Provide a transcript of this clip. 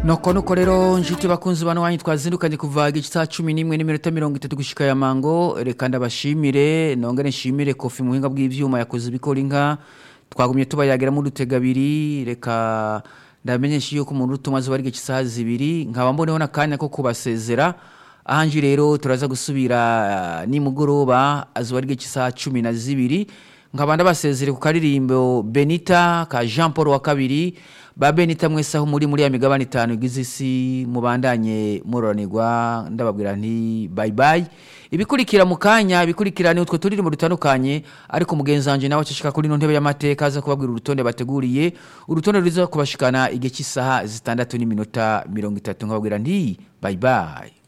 nuko nuko rero nshuti bakunzi bano wanyu twazindukanye kuva igice cumi n'imwe n'iminota mirongo itatu gushika ya mango reka ndabashimire nongere nshimire kofi muhinga bw'ivyuma yakoze ibikora inka twagumye tubayageramo udutega abiri reka ndamenyesha yuko umuntu utuma zuba ari isaha zibiri nkaba mboneho n'akanya ko kubasezera ahanje rero turaza gusubira nimugoroba azuba ari isaha cumi na zibiri nkaba ndabasezere ku karirimbo benita ka jean paul wa kabiri ba benita mwese aho muri muri ya migabane itanu igize isi mubandanye muroranirwa ndababwira nti bayi bayi ibikurikira mu kanya ibikurikira ni utwo turirimbo dutandukanye ariko mugenzi wanjye nawe acishika kuri ino ntebe y'amateka aza kubabwira urutonde bateguriye urutonde ruza kubashikana igihe cy'isaha zitandatu n'iminota mirongo itatu nkababwira nti bayi bayi